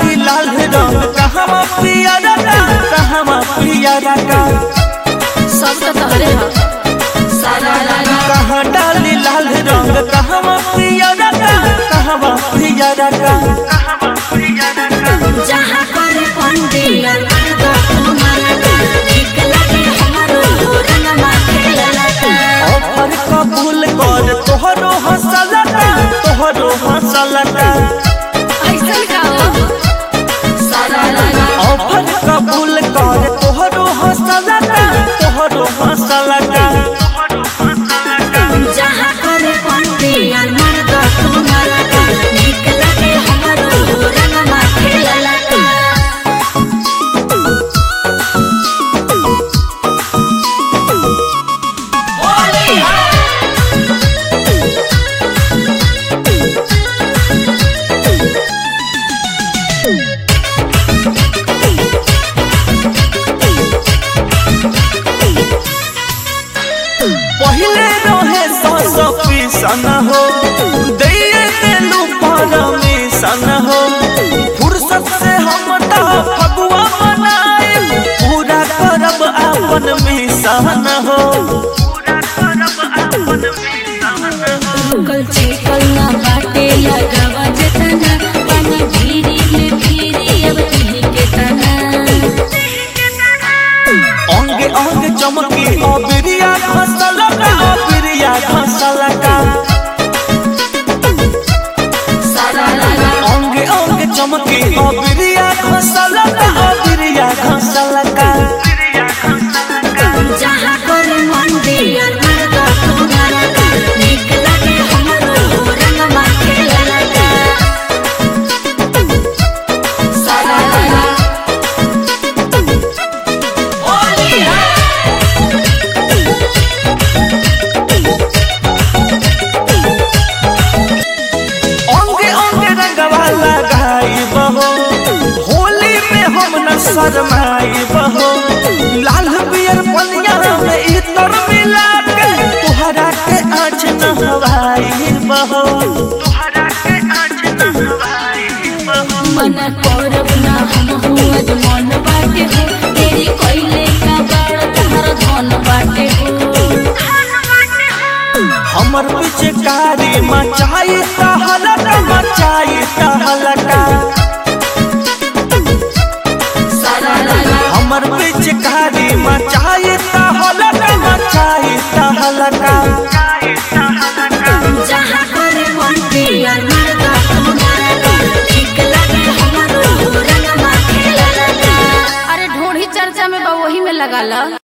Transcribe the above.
डाली लाल रंग कहवा पियरा का कहवा पियरा का सब तो तहरे ह सारा लाला कहाँ डाली लाल रंग कहवा पियरा का कहवा पियरा का जहाँ करे पंडिल तो तुम्हारा ठीक लगे हमारो रंगवा खेलला ऑफर कबूल कर तोहरो हंसला का तोहरो हंसला का ऐसन का हो सारा लाला ऑफर कबूल कर तोहरो हंसला का तोहरो हंसला का जहाँ करे पंडिल तो तुम्हारा ठीक लगे हमारो रंगवा खेलला पहिले रहे सस पीसन हो दैये देलू परमिशन हो फुर्सत से हम ता फगुआ मनाए पूरा करब अपन मिशन हो रुकल छिकल ना बाटे लगावा जतना पानी भीरी में भीरी अब तिही के तना अंगे अंगे चमकी अबिरिया घसल का अबिरिया घसल का सारा लाला अंगे अंगे चमकी अबिरिया घसल का अबिरिया घसल का जहाँ पर मंदिर मर्दा तुम्हारा निक लगे हमरो रंगवा खेलला सारा लाला होली है अंगे अंगे रंगवा लगाई बहो होली में हम न शरमाई बहो लाल बियर पनिया में इतर मिला के तुहरा के आज न हवाई बहो मन करब ना हम हुआ जो मन बाटे हो तेरी कोइले का बड़ तहर धन बाटे हो हमर पिचकारी मचाई तहलका मचाई तहलका सारा लाला हमर पिचकारी मचाई तहलका मचाई तहलका जहाँ करे मंदिर मर्दा तुम्हारा ठीक लगे हमारो रंगवा खेलला अरे ढोढ़ी चर्चा में बा वही में लगा ला